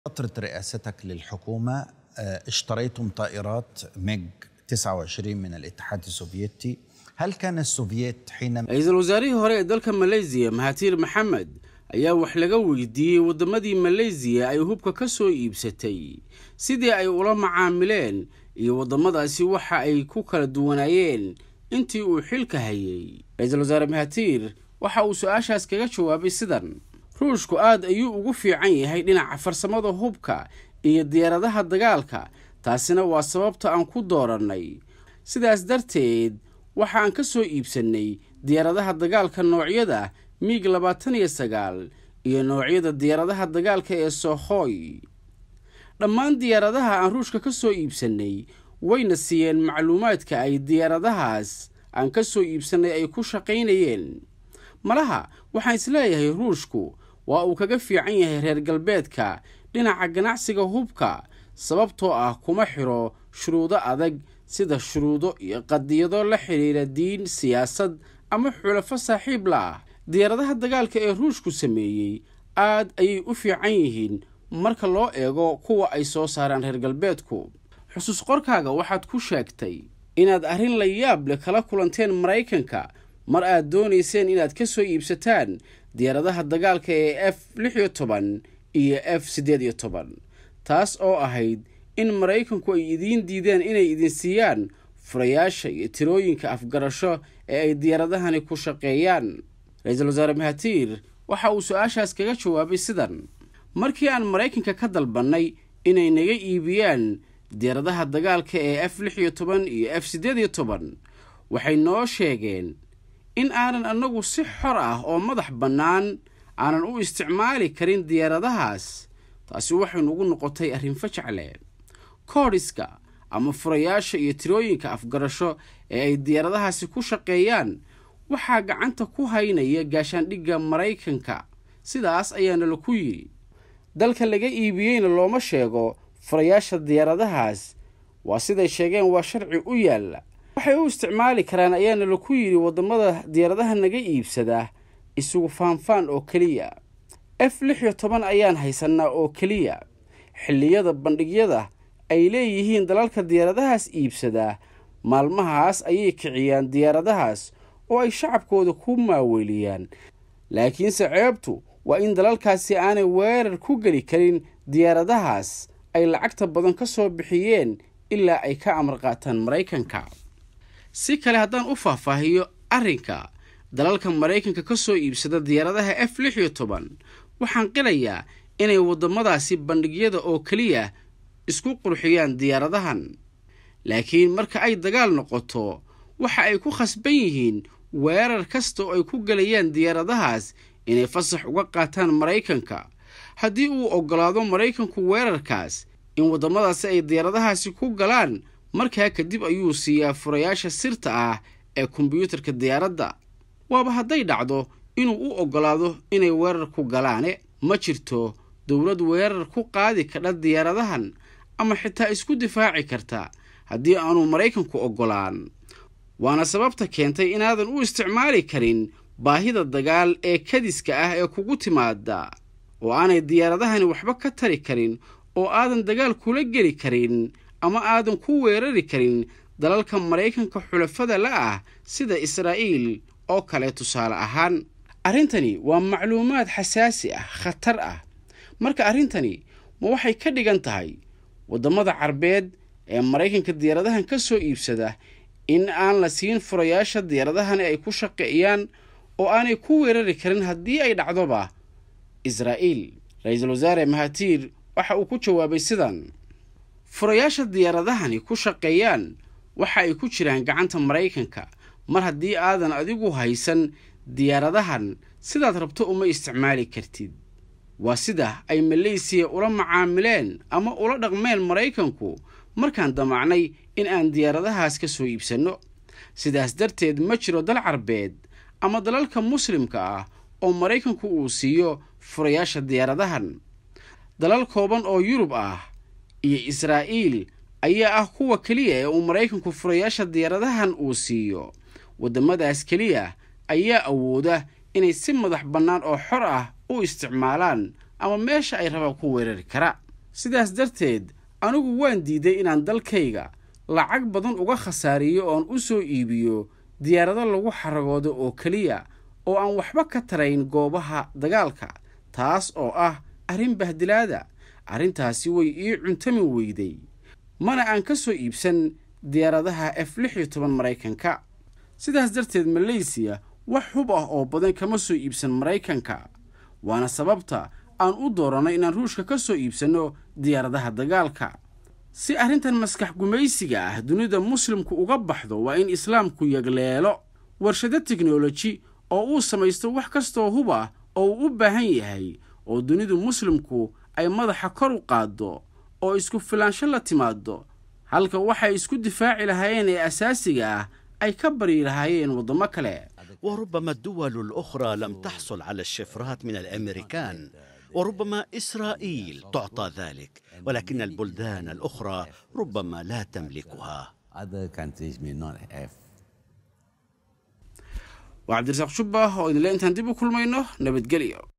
فترة رئاستك للحكومة آه، اشتريتم طائرات ميج 29 من الاتحاد السوفيتي هل كان السوفييت حينما ra-iisul wasaarihii hore ee dalka maleysiya mahatir maxamed ayaa wax laga weydiiyey waddamadii maleysiya ay hubka ka soo iibsatay sidii ay ula macaamileen iyo waddamadaasi waxa ay ku kala duwanaayeen intii uu xilka hayay ra-iisul wasaare mahatir waxa uu su-aashaas kaga jawaabay sidan ruushku aad ayuu ugu fiican yahay dhinaca farsamada hubka iyo diyaaradaha dagaalka taasina waa sababta aan ku doorannay sidaas darteed waxa aan ka soo iibsannay diyaaradaha dagaalka noocyada miig labaatan iyo sagaal iyo noocyada diyaaradaha dagaalka ee sohoy dhammaan diyaaradaha aan ruushka ka soo iibsannay wayna siiyeen macluumaadka ay diyaaradahaas aan ka soo iibsannay ay ku shaqaynayeen malaha waxaan isleeyahay ruushku waa uu kaga fiican yahay reer galbeedka dhinaca ganacsiga hubka sababtoo ah kuma xidho shuruudo adag sida shuruudo iyo qadiyado la xidhiira diin siyaasad ama xulafo saaxiib la ah diyaaradaha dagaalka ee ruushku sameeyey aad ayay u fiican yihiin marka loo eego kuwa ay soo saaraan reer galbeedku xusuus qorkaaga waxaad ku sheegtay inaad arrin la yaab leh kala kulanteen maraykanka mar aad doonayseen inaad ka soo iibsataan diyaaradaha dagaalka ee f lix iyo toban iyo f siddeed iyo toban taas oo ahayd in maraykanku ay idiin diideen inay idin siiyaan furayaasha iyo tirooyinka afgarasho ee ay diyaaradahani ku shaqeeyaan ra-iisul wasaare mahatir waxa uu su-aashaas kaga jawaabay sidan markii aan maraykanka ka dalbannay inay naga iibiyaan diyaaradaha dagaalka ee f lix iyo toban iyo f siddeed iyo toban waxay noo sheegeen in aanan annagu si xor ah oo madax bannaan aanan u isticmaali karin diyaaradahaas taasi waxay nugu noqotay arrin fajacle koodhiska ama furayaasha iyo tirooyinka afgarasho ee ay diyaaradahaasi ku shaqeeyaan waxaa gacanta ku haynaya gaashaandhigga maraykanka sidaas ayaana laku yidhi dalka laga iibiyeyna looma sheego furayaasha diyaaradahaas waa siday sheegeen waa sharci u yaalla waxay u isticmaali karaan ayaana laku yidhi waddamada diyaaradaha naga iibsada isugu faanfaan oo keliya f lix iyo toban ayaan haysannaa oo keliya xilliyada bandhigyada ay leeyihiin dalalka diyaaradahaas iibsadaa maalmahaas ayay kiciyaan diyaaradahaas oo ay shacabkooda ku maaweeliyaan laakiinse ceebtu waa in dalalkaasi aanay weerar ku geli karin diyaaradahaas ay lacagta badan ka soo bixiyeen ilaa ay ka amar qaataan maraykanka si kale haddaan u faahfaahiyo arrinka dalalka maraykanka ka soo iibsada diyaaradaha f lix iyo toban waxaan qilayaa inay waddamadaasi bandhigyada oo keliya isku qurxiyaan diyaaradahan laakiin marka ay dagaal noqoto waxa ay ku khasban yihiin weerar kasta oo ay ku gelayaan diyaaradahaas inay fasax uga qaataan maraykanka haddii uu oggolaado maraykanku weerarkaas in waddamadaasi ay diyaaradahaasi ku galaan markaa kadib ayuu siiyaa furayaasha sirta ah ee kombiyuutarka diyaaradda waaba hadday dhacdo inuu u oggolaado inay weerar ku galaane ma jirto dowlad weerar ku qaadi kadha diyaaradahan ama xitaa isku difaaci karta haddii aanu maraykanku oggolaan waana sababta keentay inaadan u isticmaali karin baahida dagaal ee kadiska ah ee kugu timaada oo aanay diyaaradahani waxba ka tari karin oo aadan dagaal kula geli karin ama aadan ku weerari karin dalalka maraykanka xulafada la ah sida israa'iil oo kale tusaale ahaan arrintani waa macluumaad xasaasi ah khatar ah marka arrintani ma waxay ka dhigan tahay waddamada carbeed ee maraykanka diyaaradahan ka soo iibsada in aan la siin furayaasha diyaaradahani ay ku shaqeeyaan oo aanay ku weerari karin haddii ay dhacdoba israa'iil ra-iisul wasaare mahatir waxa uu ku jawaabay sidan furayaasha diyaaradahani ku shaqeeyaan waxa ay ku jiraan gacanta maraykanka mar haddii aadan adigu haysan diyaaradahan sidaad rabto uma isticmaali kartid waa sida ay maleysiya ula macaamileen ama ula dhaqmeen maraykanku markaan damacnay in aan diyaaradahaas ka soo iibsanno sidaas darteed ma jiro dal carbeed ama dalalka muslimka ah oo maraykanku uu siiyo furayaasha diyaaradahan dalal kooban oo yurub ah iyo israa'iil ayaa ah kuwa keliya ee uu maraykanku furayaasha diyaaradahan uu siiyo waddamadaas keliya ayaa awooda inay si madax bannaan oo xor ah u isticmaalaan ama meesha ay rabaan ku weerari kara sidaas darteed anigu waan diiday inaan dalkayga lacag badan uga khasaariyo oon u soo iibiyo diyaarado lagu xaragoodo oo keliya oo aan waxba ka tarayn goobaha dagaalka taas oo ah arrin bahdilaada arrintaasi way ii cuntami weyday mana aan ka soo iibsan diyaaradaha f lix iyo toban maraykanka sidaas darteed maleysiya wax hub ah oo badan kama soo iibsan maraykanka waana sababta aan u dooranay inaan ruushka ka soo iibsanno diyaaradaha dagaalka si arrintan maskax gumaysiga ah dunida muslimku uga baxdo waa in islaamku yagleelo warshado teknoloji oo uu samaysto wax kastoo hub ah oo uu u baahan yahay oo dunidu muslimku ay madaxa kor u qaaddo oo isku filaansho la timaado halka waxay isku difaaci lahaayeen ee asaasiga ah ay ka baryi lahaayeen waddamo kale وربما الدول الأخرى لم تحصل على الشفرات من الأمريكان وربما إسرائيل تعطى ذلك ولكن البلدان الأخرى ربما لا تملكها Other countries may not have. waa cabdirasaaq shubah oo idinle intaan dib u kulmayno nabadgelyo